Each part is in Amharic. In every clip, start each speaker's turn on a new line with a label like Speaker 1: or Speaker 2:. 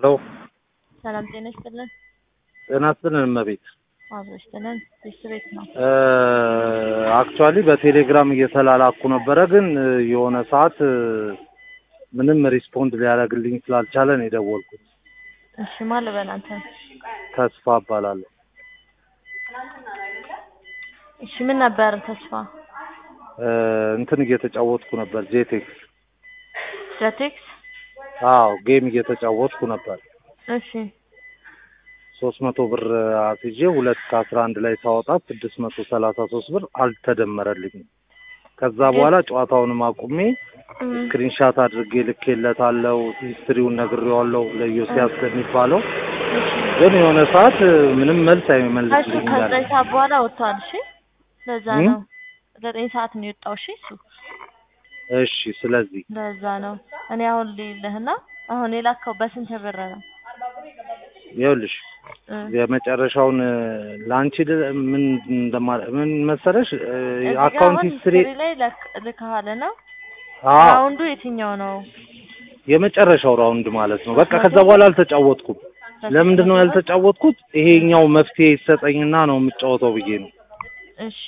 Speaker 1: ሄሎ
Speaker 2: ሰላም ጤና ይስጥልን።
Speaker 1: ጤና ይስጥልን እመቤት።
Speaker 2: አብሮ ይስጥልን። ቤት ነው።
Speaker 1: አክቹዋሊ በቴሌግራም እየተላላኩ ነበረ፣ ግን የሆነ ሰዓት ምንም ሪስፖንድ ሊያደርግልኝ ስላልቻለ ነው የደወልኩት።
Speaker 2: እሺ ማን ልበል አንተ?
Speaker 1: ተስፋ እባላለሁ።
Speaker 2: እሺ ምን ነበር ተስፋ?
Speaker 1: እንትን እየተጫወትኩ ነበር ጄቴክስ።
Speaker 2: ጀቴክስ?
Speaker 1: አዎ ጌም እየተጫወትኩ ነበር።
Speaker 2: እሺ
Speaker 1: ሶስት መቶ ብር አስይዤ ሁለት ከአስራ አንድ ላይ ሳወጣ ስድስት መቶ ሰላሳ ሶስት ብር አልተደመረልኝም። ከዛ በኋላ ጨዋታውንም አቁሜ ስክሪንሻት አድርጌ ልኬለታለሁ። ሂስትሪውን ነግሬዋለሁ ለዮሲያስ ከሚባለው ግን የሆነ ሰዓት ምንም መልስ
Speaker 2: እሺ
Speaker 1: አይመልስልኝ ያለ
Speaker 2: ከዘጠኝ ሰዓት በኋላ ወጥቷል። እሺ ለዛ
Speaker 1: እም?
Speaker 2: ነው ዘጠኝ ሰዓት ነው የወጣው። እሺ እሱ
Speaker 1: እሺ ስለዚህ
Speaker 2: ለዛ ነው እኔ አሁን ልልህና አሁን የላከው በስንት ብር ነው?
Speaker 1: ይኸውልሽ
Speaker 2: እ
Speaker 1: የመጨረሻውን ለአንቺ ል- ምን እንደማ ምን መሰለሽ
Speaker 2: እዚህ ጋር
Speaker 1: አካውንት
Speaker 2: አሁን
Speaker 1: ሂስትሪ
Speaker 2: ሂስትሪ ላይ ለክ- ልከሃልና
Speaker 1: አዎ
Speaker 2: ራውንዱ የትኛው ነው?
Speaker 1: የመጨረሻው ራውንድ ማለት ነው። በቃ ከዛ በኋላ አልተጫወትኩም። ለምንድን ነው ያልተጫወትኩት? ይሄኛው መፍትሄ ይሰጠኝና ነው የምጫወተው ብዬ ነው።
Speaker 2: እሺ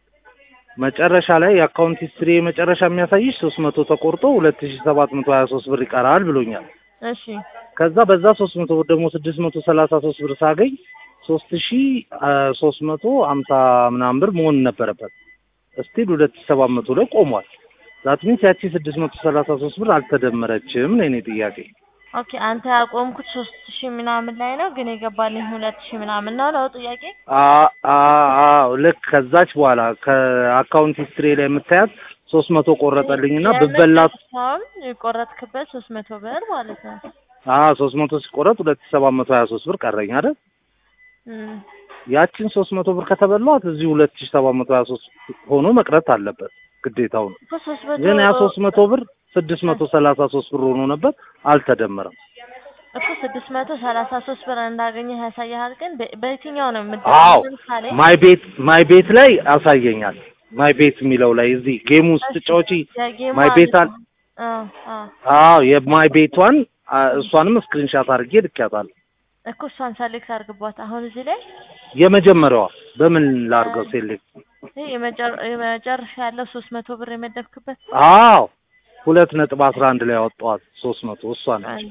Speaker 1: መጨረሻ ላይ የአካውንት ሂስትሪ መጨረሻ የሚያሳይሽ ሶስት መቶ ተቆርጦ ሁለት ሺ ሰባት መቶ ሀያ ሶስት ብር ይቀራል ብሎኛል።
Speaker 2: እሺ
Speaker 1: ከዛ በዛ ሶስት መቶ ብር ደግሞ ስድስት መቶ ሰላሳ ሶስት ብር ሳገኝ ሶስት ሺ ሶስት መቶ ሀምሳ ምናምን ብር መሆን ነበረበት። እስቲል ሁለት ሺ ሰባት መቶ ላይ ቆሟል። ዛት ሚንስ ያቺ ስድስት መቶ ሰላሳ ሶስት ብር አልተደመረችም ነው የኔ ጥያቄ።
Speaker 2: ኦኬ አንተ ያቆምኩት ሶስት ሺህ ምናምን ላይ ነው ግን የገባልኝ ሁለት ሺህ ምናምን ነው ነው ጥያቄ?
Speaker 1: አ- አ- አዎ ልክ ከዛች በኋላ ከአካውንት ሂስትሪ ላይ የምታያት ሶስት መቶ ቆረጠልኝና ብበላት
Speaker 2: የመጨረሻውን የቆረጥክበት ሶስት መቶ ብር ማለት ነው።
Speaker 1: አ ሶስት መቶ ሲቆረጥ ሁለት ሺ ሰባት መቶ ሀያ ሶስት ብር ቀረኝ አይደል?
Speaker 2: እም።
Speaker 1: ያችን ሶስት መቶ ብር ከተበሏት እዚህ ሁለት ሺ ሰባት መቶ ሀያ ሶስት ሆኖ መቅረት አለበት ግዴታው ነው።
Speaker 2: እኮ ሶስት መቶ
Speaker 1: ግን ያ ሶስት መቶ ብር ስድስት መቶ ሰላሳ ሶስት ብር ሆኖ ነበር አልተደመረም።
Speaker 2: እኮ ስድስት መቶ ሰላሳ ሶስት ብር እንዳገኘህ ያሳያል። ግን በ- በየትኛው ነው
Speaker 1: አዎ
Speaker 2: የምትደርሰው? ለምሳሌ
Speaker 1: ማይ ቤት ማይ ቤት ላይ ያሳየኛል። ማይ ቤት የሚለው ላይ እዚህ ጌም ውስጥ ስትጫወቺ
Speaker 2: የጌሙ
Speaker 1: ማይ ቤት አለ።
Speaker 2: አ አ
Speaker 1: አዎ የማይ ቤቷን አ፣ እሷንም ስክሪንሻት አድርጌ ልኬያታለሁ።
Speaker 2: እኮ እሷን ሰሌክት አድርግባት። አሁን እዚህ ላይ
Speaker 1: የመጀመሪያዋ በምን ላድርገው ሴሌክት?
Speaker 2: ይሄ የመጨረ- የመጨረሻ ያለው ሶስት መቶ ብር የመደብክበት
Speaker 1: አዎ ሁለት ነጥብ አስራ አንድ ላይ ያወጣኋት ሶስት መቶ እሷ ነች።
Speaker 2: አንዴ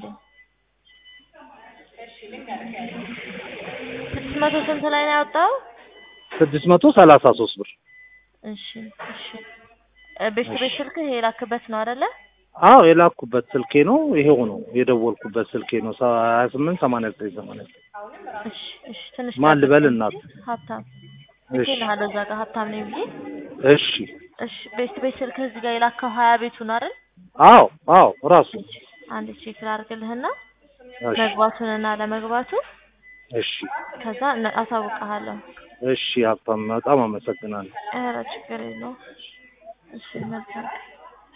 Speaker 2: ስድስት መቶ ስንት ላይ ነው ያወጣው?
Speaker 1: ስድስት መቶ ሰላሳ ሶስት ብር
Speaker 2: እሺ እሺ እ ቤት ቤት ስልክህ የላክበት ነው አይደለ?
Speaker 1: አዎ የላኩበት ስልኬ ነው። ይሄው ነው የደወልኩበት ስልኬ ነው። ሀያ ስምንት ሰማንያ ዘጠኝ ሰማንያ ዘጠኝ
Speaker 2: እሺ እሺ ትንሽ
Speaker 1: ማን ልበል
Speaker 2: ጠብቀኝ
Speaker 1: እናት?
Speaker 2: እስኪ። ሀብታም
Speaker 1: እሺ
Speaker 2: ልኬልሃለሁ እዛ ጋር ሀብታም ነኝ ብዬ።
Speaker 1: እሺ
Speaker 2: እሺ ቤት ቤት ስልክህ እዚህ ጋር የላከው ሀያ ቤቱ ነው አይደል?
Speaker 1: አዎ አዎ ራሱ
Speaker 2: እሺ አንድ ቼክ ላድርግልህና
Speaker 1: እሺ
Speaker 2: መግባቱንና ለመግባቱ
Speaker 1: እሺ
Speaker 2: ከዛ እነ- አሳውቅሃለሁ።
Speaker 1: እሺ ሀብታም በጣም አመሰግናለሁ።
Speaker 2: ኧረ ችግር የለውም። እሺ መልካም